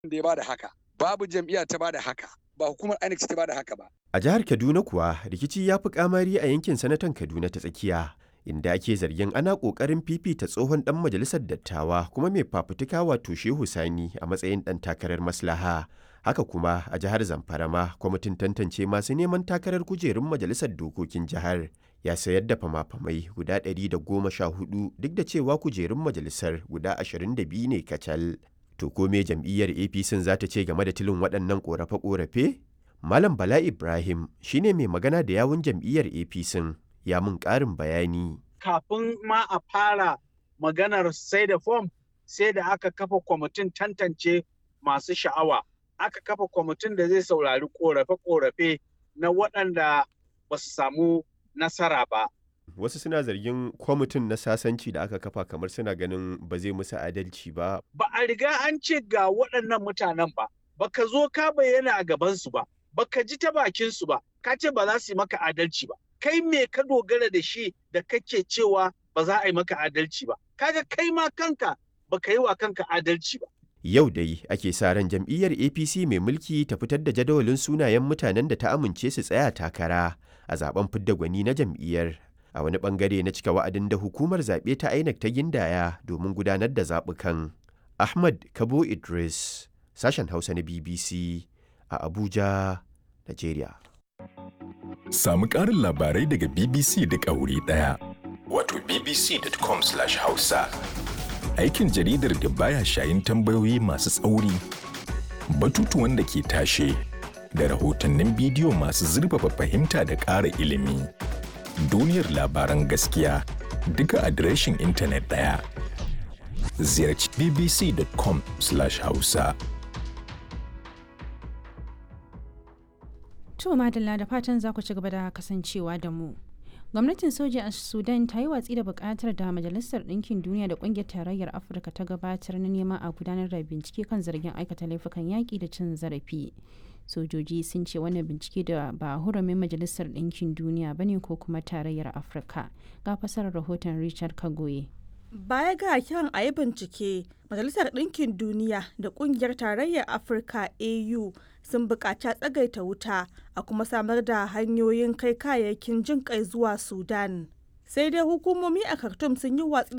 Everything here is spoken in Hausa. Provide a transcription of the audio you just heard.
da ya bada haka babu jam'iyya ta bada haka ba hukumar INEC ta bada haka ba A jihar Kaduna kuwa rikici ya fi kamari a yankin sanatan Kaduna ta tsakiya inda ake zargin ana ƙoƙarin fifita tsohon ɗan majalisar dattawa kuma mai fafutuka wato Shehu Sani a matsayin ɗan takarar maslaha. Haka kuma a jihar Zamfara ma kwamitin tantance masu neman takarar kujerun majalisar dokokin jihar ya sayar da fama-famai guda 114 duk da cewa kujerun majalisar guda 22 ne kacal. To ko me jam'iyyar APC za ta ce game da tilin waɗannan ƙorafe-ƙorafe? Malam Bala Ibrahim shine mai magana da yawun jam'iyyar APC ya mun ƙarin bayani. Kafin ma a fara maganar sai da fom sai da aka kafa kwamitin tantance masu sha'awa. Aka kafa kwamitin da zai saurari ƙorafe-ƙorafe na waɗanda ba su samu nasara ba. Wasu suna zargin kwamitin na sasanci da aka kafa kamar suna ganin ba zai musu adalci ba. Ba a riga an ce ga waɗannan mutanen ba, baka zo ka bayyana a gabansu ba, baka ji ta bakinsu ba, ka ce ba za su yi maka adalci ba. Kai me ka dogara da shi da kake cewa ba za a yi maka adalci ba. Kaga kai ma kanka baka yi wa kanka adalci ba. Yau dai ake sa ran jam'iyyar APC mai mulki ta fitar da jadawalin sunayen mutanen da ta amince su tsaya takara a zaben fidda gwani na jam'iyyar. A wani bangare na cika wa'adin da hukumar zaɓe ta INEC ta gindaya domin gudanar da zaɓukan. Ahmad Kabo Idris, sashen Hausa na BBC a Abuja, Najeriya. Samu ƙarin labarai daga BBC da ƙauri ɗaya. Wato bbc.com/hausa. Aikin jaridar da baya shayin tambayoyi masu tsauri, batutuwan da ke tashe, da rahotannin bidiyo masu zurfafa fahimta da ƙara ilimi. Duniyar labaran gaskiya duka adireshin intanet ɗaya. Ziyarci bbc.com/hausa. To madalla da fatan za ku ci gaba da kasancewa da mu. Gwamnatin soja a Sudan ta yi watsi da bukatar da Majalisar Ɗinkin Duniya da Ƙungiyar Tarayyar Afirka ta gabatar na neman a gudanar da bincike kan zargin aikata laifukan yaƙi da cin zarafi. Sojoji sun ce wannan bincike da ba hurumin Majalisar Ɗinkin Duniya ba ne ko kuma Tarayyar Afirka. Ga fasarar rahoton Richard Kagoye. Baya ga kiran a yi bincike, Majalisar Ɗinkin Duniya da Ƙungiyar Tarayyar Afirka AU sun buƙaci tsagaita wuta a kuma samar da hanyoyin kai kayayyakin jin kai zuwa Sudan. Sai dai hukumomi a Khartoum sun yi watsi